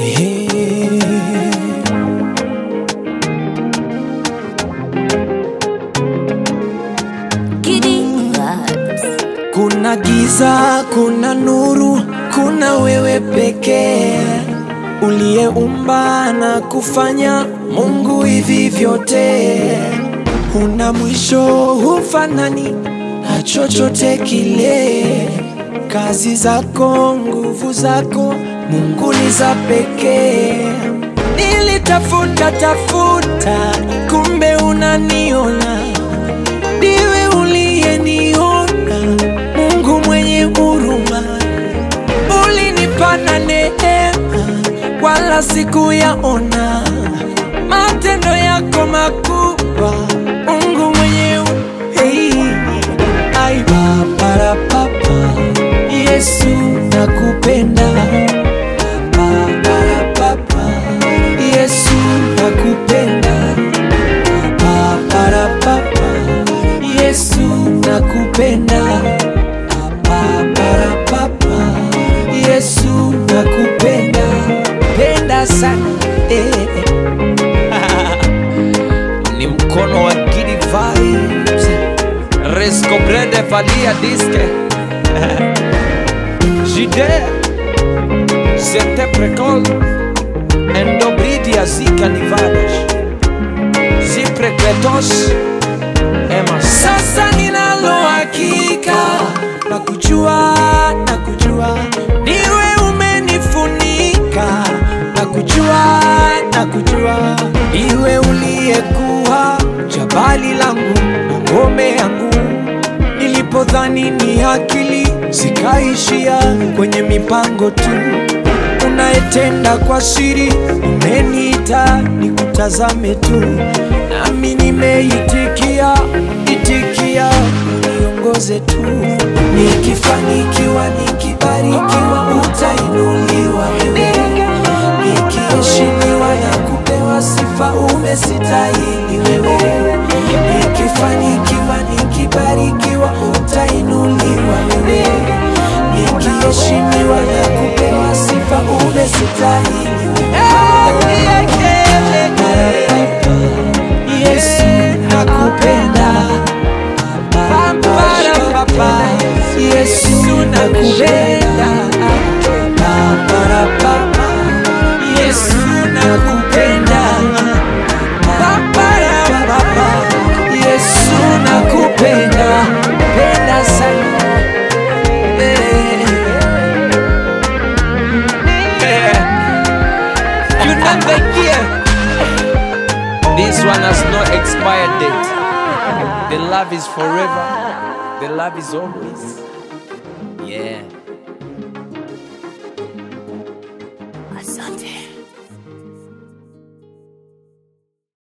Giddy vibes. Kuna giza, kuna nuru, kuna wewe pekee uliyeumba na kufanya Mungu hivi vyote. Huna mwisho, hufanani na chochote kile. Kazi zako, nguvu zako, Mungu ni za pekee. Nilitafuta tafuta, kumbe unaniona ndiwe uliyeniona, Mungu mwenye huruma, ulinipana neema, wala sikuyaona matendo yako makubwa, Mungu mwenye hu- hey. Ai, papara papa, Yesu nakupenda Papara papa, Yesu nakupenda Papara papa, Yesu nakupenda Papara papa, Yesu nakupenda penda sana eh. ni mkono wa Gidi Vibes Resco Brede Valia Disque Jide Zete Precol Endobridia Zika Nivadas Ziprekletos Ema Sasa ninalo hakika na kujua na kujua niwe umenifunika na kujua na kujua iwe uliyekuwa jabali langu na ngome yangu nilipodhani ni akili zikaishia kwenye mipango tu unayetenda kwa siri umeniita nikutazame tu nami nimeitikia itikia uniongoze tu nikifanikiwa nikibarikiwa utainuliwa wewe nikiheshimiwa na kupewa sifa umesitahili wewe nikifanikiwa nikibarikiwa utainuliwa wewe nikiheshimiwa na kupewa sifa umesitahili wewe Yesu nakupenda Papa, Yesu nakupenda Papa, papa, Yesu nakupenda Papa, papa, Yesu nakupenda penda sana Eh. Eh. You know the year This one has no expired date The love is forever The love is always Yeah Asante.